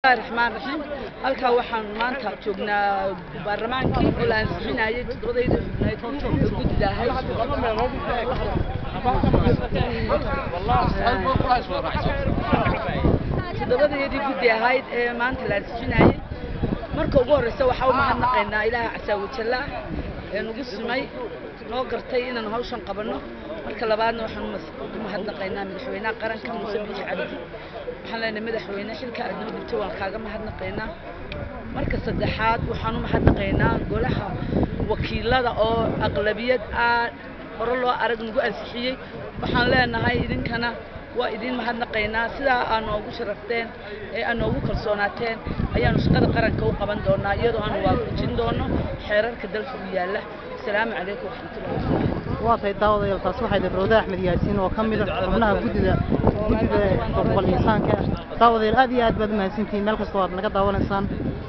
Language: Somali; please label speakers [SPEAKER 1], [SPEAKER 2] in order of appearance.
[SPEAKER 1] bismillahi raxmaan raxiim halkaa waxaan maanta joognaa baarlamaankii oo la ansixinayay todobadayda xubneed oo guddi ahayd toddobadayadii guddi ahayd ee maanta la ansixinayay marka ugu horreysa waxaa u mahadnaqaynaa ilaaha casaawajalla ee nagu simay noo gartay inaan hawshan qabanno marka labaadna waxaan u mahadnaqaynaa madaxweynaha qaranka muuse biixi cabdi waxaan leenahay madaxweyne xilka aad noo dhigto waan kaaga mahadnaqaynaa marka saddexaad waxaan u mahadnaqaynaa golaha wakiilada oo aqlabiyad aad hore loo arag nagu ansixiyey waxaan leenahay idinkana waa idiin mahadnaqaynaa sidaa aa noogu sharafteen ee aa noogu kalsoonaateen ayaanu shaqada qaranka u qaban doonaa iyadoo aanu waafajin doono xeerarka dalka u yaalla asalaamu calaykum waraxmatullahi wabarakaatu
[SPEAKER 2] waa tahay daawadayaal taasi waxay tahay rawda axmed yaasiin oo ka mid ah xubnaha guddida guddida boqol insaanka daawadayaal aad iyo aad baad u mahadsantihiin meel kastoo aad naga daawanaysaan